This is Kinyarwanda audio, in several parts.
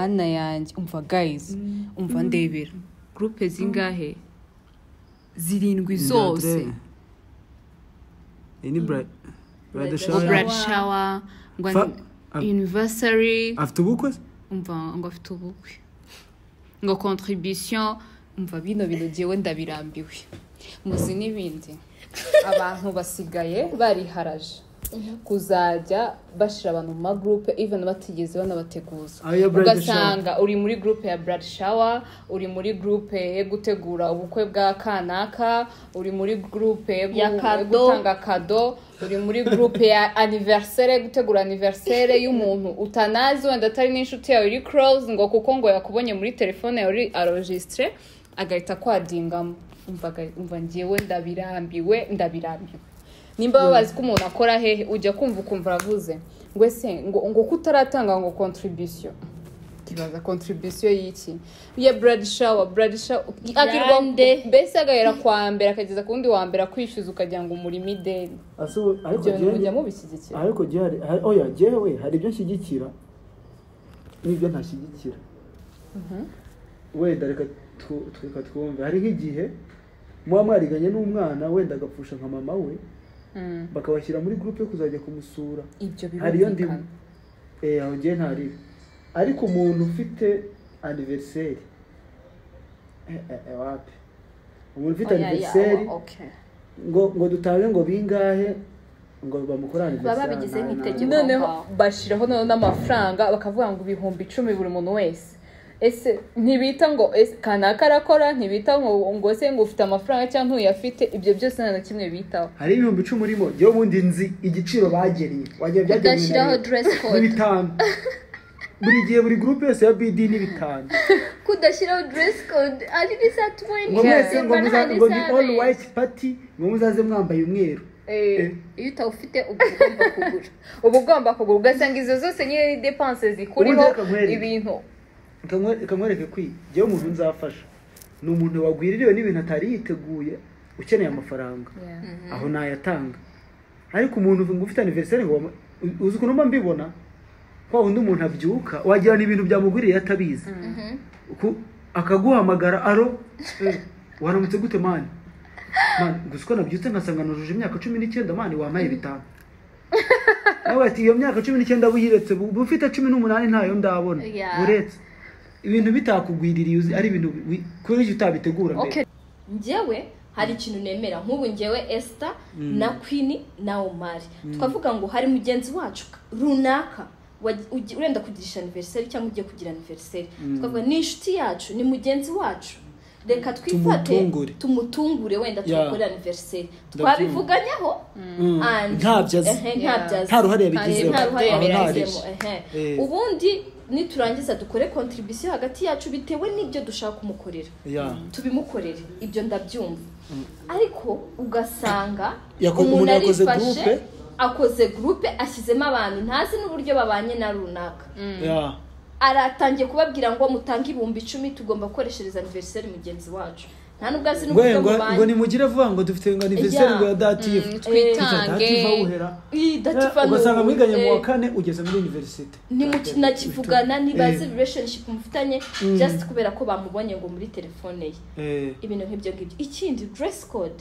yanjye umva guys umva ndebera gurupe zingahe zirindwi zose iyi ni burayidi burayidi ngo shawa buradi shawa ngo Fa- ani- anniversary afite ubukwe se umva ngo afite ubukwe ngo contribution umva bino bintu jyewe ndabirambiwe muzi n'ibindi abantu basigaye bariharaje kuzajya bashyira abantu mu magurupe even batigeze banabateguza Ayo blood shower. ugasanga uri muri gurupe ya blood shower uri muri gurupe yo gutegura ubukwe bwa kanaka uri muri gurupe yo gu- Ya yo kado. gutanga kado uri muri gurupe ya aniversere gutegura aniversere y'umuntu utanazi wenda atari n'inshuti yawe iri close ngo kuko ngo yakubonye muri telefone yawe uri arojisitire agahita kwadingamo umva ga- umva ngewe ndabirambiwe ndabirambiwe nimba babazi ko umuntu akora hehe ujya kumva ukumva aravuze ngo ese ngo ngo ko utaratanga ngo contribution ibaza contribution y'iki ya brad shower brad shower akirwa Yande. mbese agahera ku wa mbere akageza ku wundi wa mbere akwishyuza ukagira ngo umurimo ideni Ase ubu- ariko ibyo bintu jewe- mujya mubishyigikira ariko jewe hari- hari- oya jewe hari ibyo nshyigikira n'ibyo ntashyigikira wenda reka twu- tweka twumve hari nk'igihe muba mwariganye n'umwana wenda agapfusha nka mama we Mm. bakabashyira muri gurupe yo kuzajya kumusura ibyo hariyo ndi birumvikana eh aho ngiye ntariho ariko umuntu ufite aniveriseri eh, eh, eh, wapi umuntu ufite Oya, ya, aniveriseri wa- okay. ngo ngo dutange ngo bingahe ngo bamukore aniveriseri Baba babigize nta- nta- nk'itegeko. noneho Wow. bashyiraho noneho n'amafaranga bakavuga ngo ibihumbi icumi buri muntu wese ese ntibita ngo ese kanaka arakora ntibita ngo ngo ese ngo ufite amafaranga cyangwa ntuyafite ibyo byose nta na kimwe bitaho hari ibihumbi icumi urimo yewe ubundi nzi igiciro bagennye wagira byagenwe na Kudashyiraho leta. dress code. n'ibitanu buri gihe buri gurupe yose ya bidi n'ibitanu kudashyiraho dress code ari n'isa tubonye ngo mwese ngo muza- ngo ni all sabe. white party ngo muzaze mwambaye umweru Eh. iyo utawufite uba ugomba kugura uba ugomba kugura ugasanga izo zose nyine ni depanse zikuriho Ubundi reka nkwereke. ibintu Reka nkwe- reka nkwereke kwi jyewe umuntu nzafasha ni umuntu wagwiririwe n'ibintu atari yiteguye ukeneye amafaranga aho nayatanga ariko umuntu ngo ufite aniveriseri ngo bamu- u- uzi ukuntu mba mbibona kwa wundi umuntu abyuka wagira ni ibintu byamugwiriye atabizi Ku- akaguhamagara aro eh, waramutse gute mani mani gusa uko nabyutse nkasanga nujuje imyaka cumi n'icyenda mani wampaye bitanu nawe ati iyo myaka cumi n'icyenda buyiretse uba ufite cumi n'umunani ntayo ndabona Yeah. uretse ibintu bitakugwiririye uzi ari ibintu wi- kuri ibyo utabitegura mbere Okay. njyewe hari ikintu nemera nk'ubu njyewe esita na kwini na omari twavuga ngo hari mugenzi wacu runaka wagi- ugi- urenda kugirisha aniveriseri cyangwa ugiye kugira aniveriseri twavuga ni inshuti yacu ni mugenzi wacu reka twifate Tumutungure. tumutungure wenda Yeah. tumukorere aniveriseri Ndabyumva. twabivuganyaho and- ntabyazi. ehe, ntabyazi. nta ruhare yabigizeho Bigezeho. nta ruhare Aho yabigizemo ehe. Eh. ubundi niturangiza dukore kontribisiyo hagati yacu bitewe n'ibyo dushaka kumukorera Yeah. tubimukorere ibyo ndabyumva ariko ugasanga Yako- umuntu yakoze groupe. akoze gurupe ashyizemo abantu ntazi n'uburyo babanye na runaka Yeah. aratangiye kubabwira ngo mutange ibihumbi icumi tugomba gukoreshereza aniveriseri mugenzi wacu nta nubwo azi we n'uburyo ngo ngo mubanye nimugire vuba ngo dufite ngo aniveriseri Yeah. ngo ya dative twitange dative awuhera Ih, dativa ni ugasanga ubu. mwiganye mu Eh. wa kane ugeze muri iniverisite ntimukinakivugana nibaze Eh. relationship mufitanye just kubera ko bamubonye ngo muri telefone ye ibintu nk'ibyo ngibyo ikindi dress code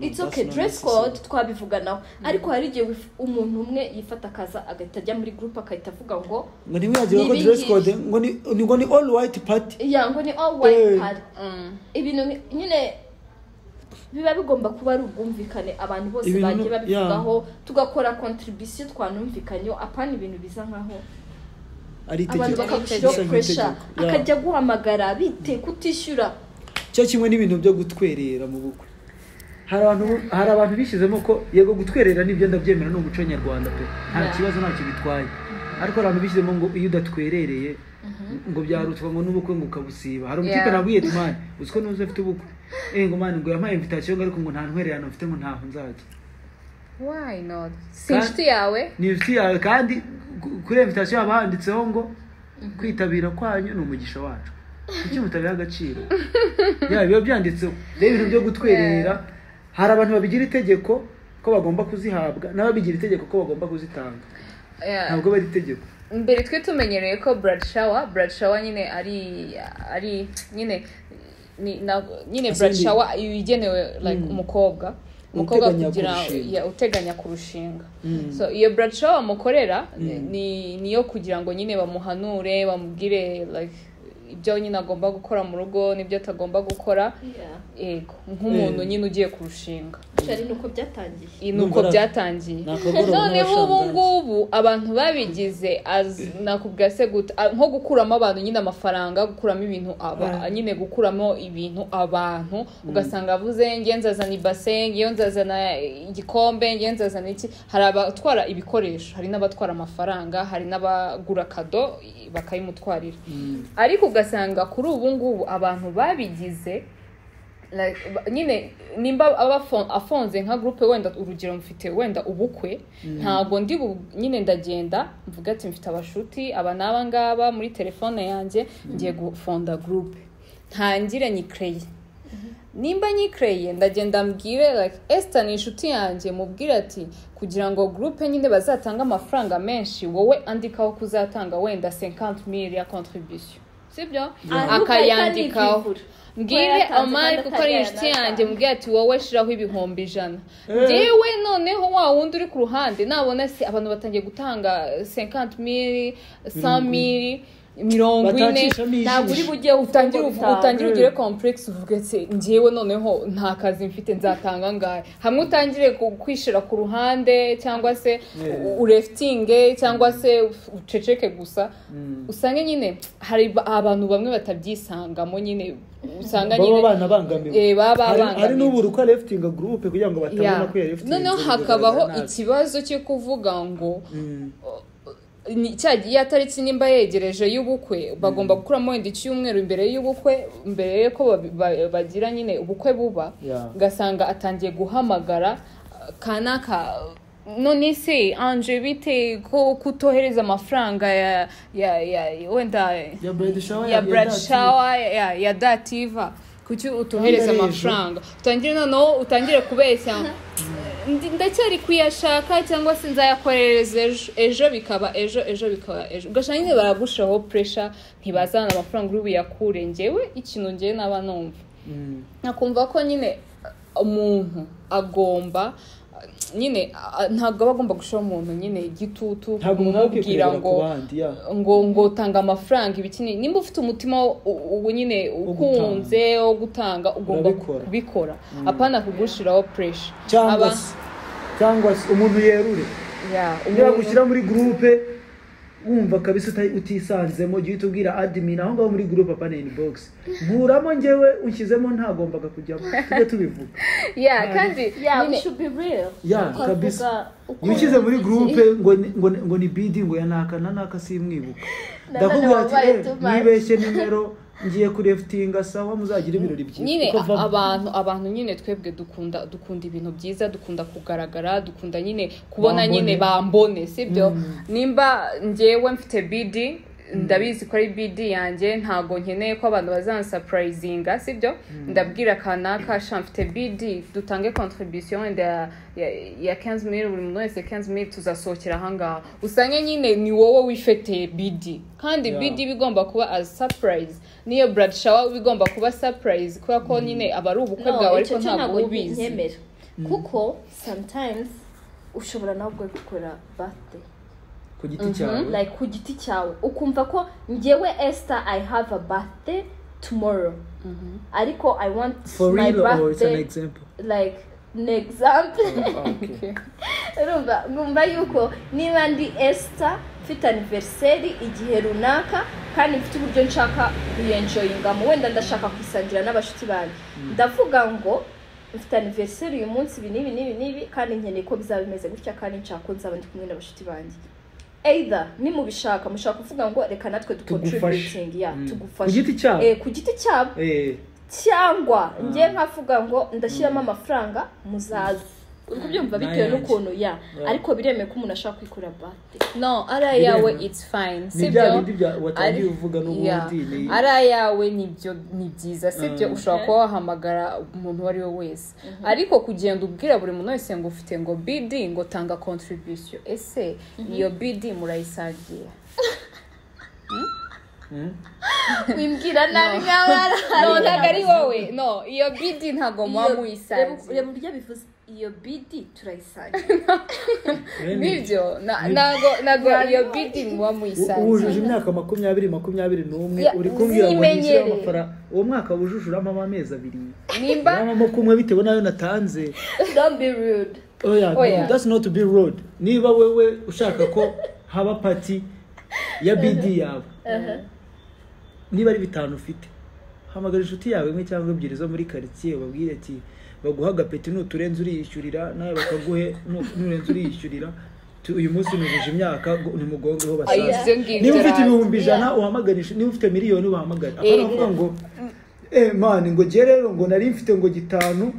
It's okay dress code twabivuganaho ariko hari igihe wif- umuntu umwe yifata akaza agahita ajya muri group agahita avuga ngo ngo ntimwiyagire ko Ni dress ibingibi. code ngo ni ni- ngo ni all white party "Ya, ngo ni all white Eh. party ibintu nki- nyine biba bigomba kuba ari ubwumvikane abantu bose Ibintu- bagiye yeah. babivugaho tugakora contribution twanumvikanyeho apana ibintu biza nkaho ari abantu itegeko bakagushyiho Bisa pressure nk'itegeko. Yeah. akajya guhamagara bite kutishyura cyo kimwe n'ibintu byo gutwerera mu bukwe hari abantu hari abantu bishyizemo ko yego gutwerera nibyo ndabyemera ni umuco nyarwanda pe nta Yeah. kibazo ntacyo bitwaye ariko hari abantu bishyizemo ngo iyo udatwerereye ngo byarutwa ngo n'ubukwe ngo ukabusiba hari umutipe Yeah. nabwiye ati mani uzi ko ntuzi afite ubukwe eh ngo mani ngo yampaye invitation ariko ngo nta ntwererano mfite ngo ntaho nzajya why not si inshuti yawe ni inshuti yawe kandi ku- kuri invitation haba handitseho ngo kwitabira kwanyu ni umugisha wacu kuki mutabiha agaciro yaba biba byanditseho rero ibintu byo gutwerera hari abantu babigira itegeko ko bagomba kuzihabwa n'ababigira itegeko ko bagomba kuzitanga Yeah. ntabwo bari itegeko mbere twe tumenyereye ko brad shower brad shower nyine ari ari nyine ni- na- nyine Asa brad ni- shower iba igenewe like Mm. umukobwa umukobwa Uteganya kugira kurushinga. ya, uteganya kurushinga Mm. so iyo brad shower bamukorera Mm. ni niyo kugira ngo nyine bamuhanure bamubwire like ibyo nyine agomba gukora mu rugo n'ibyo atagomba gukora Yeah. yego nk'umuntu Mm. nyine ugiye kurushinga Gusa ari nuko byatangiye iyi ni uko Numva- byatangiye ni akagoroba noneho ubu n'abashangazi. ngubu abantu babigize az- nakubwira se guta a- nko gukuramo abantu nyine amafaranga gukuramo ibintu aba Mm. nyine gukuramo ibintu abantu ugasanga avuze nge nzazana ibase nge nzazana igikombe nge nzazana iki hari abatwara ibikoresho hari n'abatwara amafaranga hari n'abagura kado i- bakayimutwarira Mm. ariko ugasanga kuri ubu ngubu abantu babigize like, ba- nyine nimba aba afon- afonze nka gurupe wenda urugero mfite wenda ubukwe ntabwo ndi bu- nyine ndagenda mvuga ati mfite abashuti aba n'aba ngaba muri telefone yanjye ngiye gufonda gurupe ntangire nyikereye nimba nyikereye ndagenda mbwire like esita ni inshuti yanjye mubwire ati kugira ngo gurupe nyine bazatange amafaranga menshi wowe andikaho kuzatanga wenda 50 mil ya contribution sibyo Ah, akayandikaho Rupe mbwire Ko yatanze amari kandi kuko ari akagera inshuti n'atanu. yanjye mbwira ati wowe shiraho ibihumbi ijana Eh. yewe noneho wa wundi uri ku ruhande nabona se abantu batangiye gutanga 50 mili 100 mili mirongo ine Batakishamo ijisho. ntabwo uri bujye utangire uvu- bitanu. utangire ugire complex uvuge ati ngewe noneho nta kazi mfite nzatanga ngahe hamwe utangire ku- kwishira ku ruhande cyangwa se Yeah. u- urefitinge cyangwa se uceceke gusa Mm. usange nyine hari ba- abantu bamwe batabyisangamo nyine usanga baba nyine banabangamiwe eh, baba Hari- hari babangamiwe n'ubu ruka lefitinga gurupe kugira ngo batabona Yeah. ko yarefitinga noneho hakabaho ikibazo cyo kuvuga ngo ni- cya ya tariki nimba yegereje y'ubukwe bagomba gukuramo wenda icyumweru imbere y'ubukwe mbere y'uko babi- ba- bagira nyine ubukwe buba Yeah. ugasanga atangiye guhamagara uh, kanaka none se anje bite ko kutohereza amafaranga ya ya ya wenda ya brad shower ya brad shower ya ya dativa kuki utohereza Kandi ari amafaranga utangire noneho utangire kubeshya Ndi- ndacyari kuyashaka cyangwa se nzayakoherereza ejo ejo bikaba ejo ejo bikaba ejo ugasanga nyine baragushaho pressure ntibazana amafaranga uri buyakure ngewe ikintu ngewe naba numva Mm. nakumva ko nyine uh, umuntu agomba uh, nyine uh, ntabwo aba agomba gushyiraho umuntu nyine igitutu ntabwo mwawe kumubwira kwikurebera ku ngo bandi ya ngo ngo tanga amafaranga ibikini nimba ufite umutima wo- u- ubu nyine ukunze wo gutanga ugomba Urabikora. kubikora apana kugushiraho puresha cyangwa se cyangwa se umuntu yerure yagushyira muri gurupe wumva kabisa uta- utisanzemo jya uhita ubwira admin aho ngaho muri gurupe apaneni bogisi nkuramo njyewe unshyizemo ntagombaga kujyamo tujye tubivuga kandi Yeah, we nyine- should be real. Yeah, Twavuga kabisa. uko- iyo ushyize muri gurupe ngo ni- ngo ni- ngo ni bidi ngo yanaka nanaka simwibuka Na ndakubwira none ati wabaye "Eh, too much." mwibeshye nimero ngiye kurefitinga sawa muzagire ibirori byiza nyine Uko va- abantu abantu nyine twebwe dukunda dukunda ibintu byiza dukunda kugaragara dukunda nyine kubona Bambone. nyine bambone sibyo Mm. nimba njyewe mfite bidi ndabizi ko ari bidi yanjye ntabwo nkeneye ko abantu bazansapurayizinga sibyo ndabwira kanaka sha mfite bidi dutange contribution wenda ya- ya- ya 15 mil buri muntu wese 15 mil tuzasohokera ahangaha usange nyine ni wowe wifete bidi kandi Yeah. bidi iba igomba kuba as surprise niyo brad shower iba igomba kuba surprise kubera ko nyine aba ari ubukwe No, bwawe icyo ariko ntabwo cyo ntabwo uba ubizi nyemera kuko sometimes ushobora nawe ubwawe gukora birthday ku giti cyawe like ku giti cyawe ukumva ko njyewe Esther I have a birthday tomorrow ariko I want for my real or it's an birthday example like an example okay urumva ngumva yuko niba ndi Esther mfite anniversary igihe runaka kandi mfite uburyo nshaka kuyenjoyingamo wenda ndashaka kuyisangira n'abashuti banjye ndavuga ngo mfite anniversary uyu munsi ibi n'ibi n'ibi n'ibi kandi nkeneye ko bizaba bimeze gutya kandi nshaka ko nzaba ndi kumwe n'abashuti banjye either nimubishaka mushaka kuvuga ngo reka natwe Tugufashe. ducontributing ya Mm. tugufashe Ku giti cyabo. Eh, ku giti cyabo eh cyangwa njye nkavuga ngo ndashyiramo amafaranga muzaze uri kubyumva bitewe Nayanjye. n'ukuntu ya Yeah. ariko biremewe ko umuntu ashobora kwikorera bate no ari ayawe Biremewe. it's fine ni sibyo bya bindi bya watangiye Ari- uvuga Yeah. n'ubundi ni ari ayawe nibyo ni byiza sibyo Mm. ushobora kuba wahamagara umuntu uwo ari we wese ariko kugenda ubwira buri muntu wese ngo ufite ngo bd ngo tanga contribution ese iyo bd murayisagira Mm. wimbwira nabi No. nkaho ari no ntabwo ari wowe no iyo bd ntabwo muba Iyo- reba- muyisagiye reba uburyo bivuze iyo bidi turayisaga Rene, nibyo na- ntabwo ntabwo iyo bd muba U- wujuje muyisagiye imyaka makumyabiri makumyabiri n'umwe Ya, uri kumbwira ngo nishyureho zimenyereye. amafaranga uwo mwaka wujujuramo amezi abiri nimba urabamo kumwe bitewe n'ayo natanze don't be rude oya Oya. that's not to be rude niba wewe ushaka ko haba pati ya bidi yawe niba ari bitanu ufite hamagara inshuti yawe imwe cyangwa ebyiri zo muri karitsiye babwire ati baguha agapeti nuturenze uriyishyurira nawe bakaguhe nu- nurenze uriyishyurira Tu- uyu munsi nujuje imyaka ngo- nimugongeho Oya. basaza Ibyo ngibyo niba ufite razi. ibihumbi ijana uhamaganisha niba ufite miliyoni ubahamagare akaba aravuga ngo eh mani ngo jye rero ngo nari mfite ngo gitanu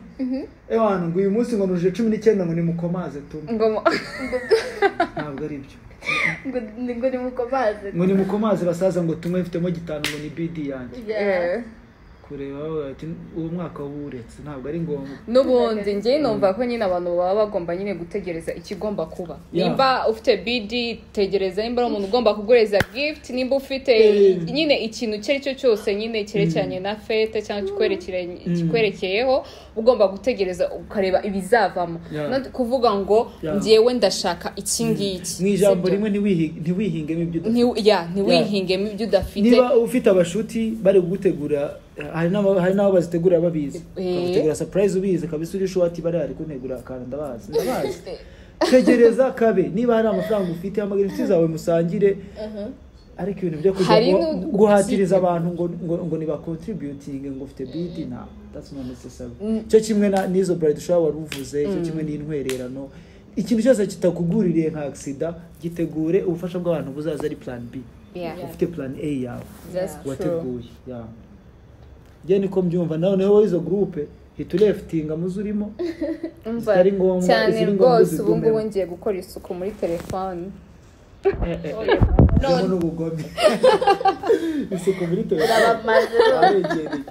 eh mani ngo uyu munsi ngo nujuje cumi n'icyenda ngo nimukomaze tume ngo mu- ntabwo ari byo ngo ngo nimukomaze ngo nimukomaze basaza ngo tumwe mfitemo gitanu ngo ni bidi yanjye Eh. kureba bavuga bati uwo mwaka wuretse ntabwo ari ngombwa n'ubundi njye numva ko nyine abantu baba bagomba nyine gutegereza ikigomba kuba Yeah. nimba ufite bd tegereza nimba ari umuntu ugomba kugureza gift nimba ufite Mm. nyine ikintu icyo ari cyo cyose nyine cyerekeranye na fete cyangwa kikwerekere- kikwerekeyeho ugomba gutegereza ukareba ibizavamo Yeah. no kuvuga ngo Yeah. njyewe ndashaka iki ngiki mu ijambo Sibyo? rimwe ntiwihi- ntiwihingemo ibyo udafite Nti- yeah, ntiwihingemo ibyo udafite niba ufite abashuti bari gutegura hari n'aba- hari n'abo bazitegura babizi Eh. bakagutegura surprise ubizi kabisa uri shuwa ati bariya ari kuntegura akantu ndabazi ndabazi tegereza kabe niba hari amafaranga ufite hamagara inshuti zawe musangire ariko ibintu byo kujya Hari guha- n'u- guhatiriza abantu ngo ngo ngo ni bakontributinge ngo ufite bidi na that's not necessary cyo kimwe na n'izo bride shower wari uvuze cyo kimwe n'intwererano ikintu cyose kitakuguririye nka agisida gitegure ubufasha bw'abantu buzaza ari plan b Yeah. ufite plan a yawe That's true. wateguye yeah. njye niko mbyumva nawe niho wowe izo gurupe hita urefitinga muzo urimo Umva, zitari ngombwa, cyane iziri ngombwa rwose ubu uzigumemo. ngubu ngiye gukora isuku muri telefone harimo n'ubugome isuku muri telefone urabamaze aregereye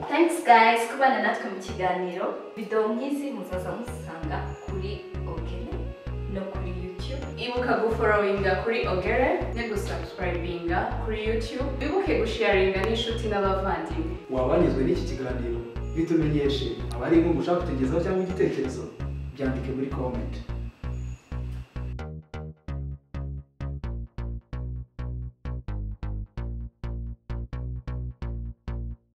thanks guys kubana natwe mu kiganiro videwo nk'izi muzaza muzisanga kuri ogere no kuri youtube ibuka guforowinga kuri ogere no gusubscribinga kuri youtube wibuke gusharinga n'inshuti n'abavandimwe wabanyuzwe n'iki kiganiro bitumenyeshe abari inkuru ushaka kutugezaho cyangwa igitekerezo byandike muri komenti